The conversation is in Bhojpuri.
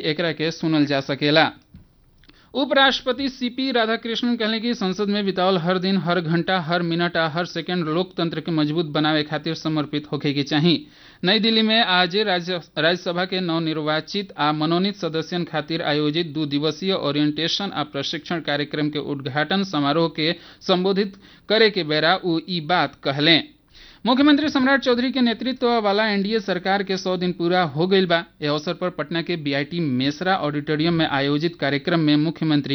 एकरा के सुनल जा सकेला उपराष्ट्रपति सीपी राधाकृष्णन कहले कि संसद में बितावल हर दिन हर घंटा हर मिनट आ हर सेकंड लोकतंत्र के मजबूत बनावे खातिर समर्पित होखे के चाही नई दिल्ली में आज राज्य राज्यसभा के नवनिर्वाचित आ मनोनीत सदस्यन खातिर आयोजित दू दिवसीय ओरिएंटेशन आ प्रशिक्षण कार्यक्रम के उद्घाटन समारोह के संबोधित करे के बेरा उ ई बात कहले मुख्यमंत्री सम्राट चौधरी के नेतृत्व वाला एनडीए सरकार के सौ दिन पूरा हो गईल बा इस अवसर पर पटना के बीआईटी मेसरा ऑडिटोरियम में आयोजित कार्यक्रम में मुख्यमंत्री